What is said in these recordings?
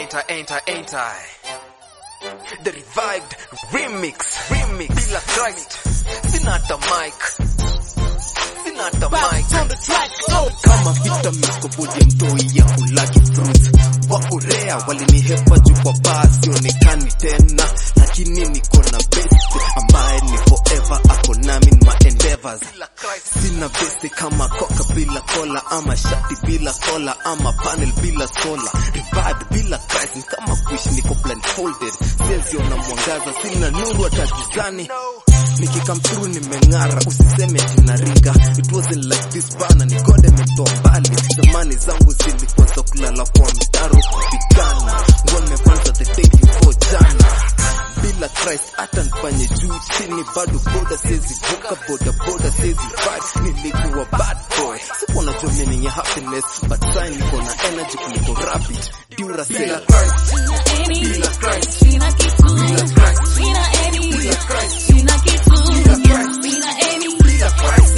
enter, enter, enter. The revived remix, remix. Bila Christ, sina hata mic, sina hata mic. kama vita mikobodi ya mtoi ya kulaki fruits wakorea walinihepa juu kwa baa sionekani tena lakini niko na best ambaye ni forever ako nami in my endeavors Bila Christ, sina besi kama koka bila kola ama shati bila kola ama panel bila sola rivard bila Christ ni kama kuishi niko blindfolded siweziona mwangaza sina nuru hata gizani no. nikikam through nimeng'ara usiseme tinaringa it wasn't like this bana ni god ametoa mbali zamani zangu zilikuwa za kulala kwa mtaro kupigana ngome kwanza the day before jana bila Christ hata nifanye juu chini bado boda sezi vuka boda boda sezi fight nilikuwa bad boy sikuwa najua meaning ya happiness but sai niko na energy kuliko rabbit duracell Bila Christ, bila Christ, bila Christ, bila Christ, bila Christ, bila Christ.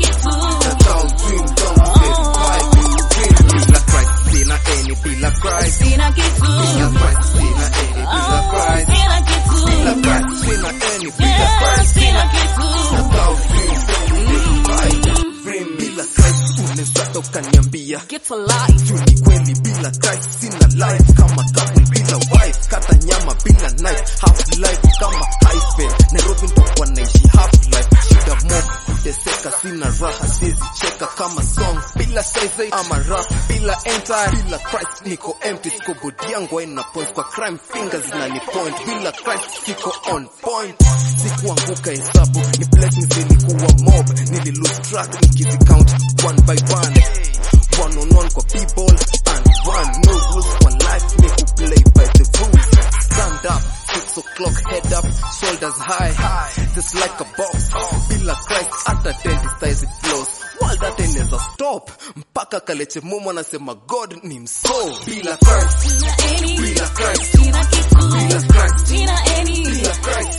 That's how dream don't get quiet. Bila Christ, sina any, bila Christ, bila Christ, sina any, bila Christ, bila Christ, sina any, bila Christ. That's how dream don't get quiet. Dream bila Christ unaweza ukaniambia Get alive. juu ni kweli bila Christ sina life kama couple bila wife kata nyama bila knife half life kama hyphen Nairobi nitakuwa naishi half life shida mob kuteseka sina raha siwezi cheka kama song bila size ama rap bila enter bila Christ niko empty siko body yangu haina points kwa crime fingers zinani point bila Christ siko on point sikuanguka hesabu ni blessings zilikuwa mob nili lose track nikizi count one by one one on one kwa people and one no rules for life me who play by the rules stand up six o'clock head up shoulders high just like a box bila Christ hata dentist size flows world hata inaweza stop mpaka kaleche mumu anasema God ni mso bila Christ, bila Christ, bila Christ, bila Christ,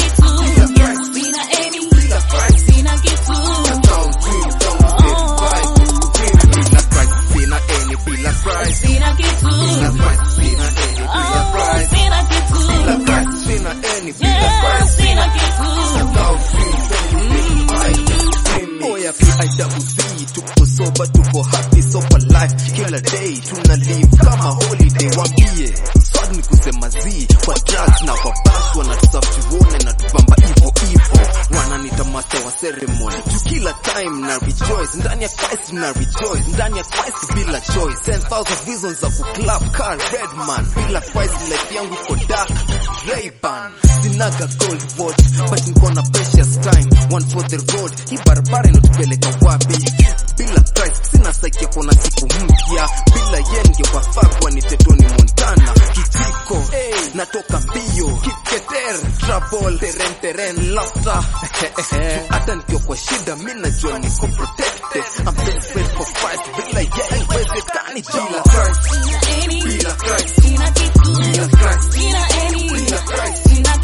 bila Christ. That's how dream don't get quiet. Dream bila Christ, sina any, bila Christ, bila Christ, sina any, bila Christ, bila Christ, sina any, bila Christ. That's how dream don't get quiet. Dream Oya PIWC tuko soba tuko happy sober life kila day tuna live kama holiday wambie swag ni kusema zi kwa drugs na kwa bash wanatusaftuone na tupamba ivo ivo wananita master wa ceremony juu kila time na rejoice ndani ya Christ na rejoice ndani ya Christ bila choice 10000 reasons za kuclap car redman bila Christ life yangu iko dark Ray-Ban sinaga gold watch but niko na precious time one for the road hii barabara inatupeleka wapi bila Christ sina saikia kuona siku mpya bila yenge wafagwa ni tetoni Montana kitiko hey, natoka mbio kiketer trouble teren teren laughter hata nikiwa kwa shida mi najua niko protected I'm desperate for Christ bila yeye haiwezekani bila jila Christ, bila Christ, bila Christ, bila Christ.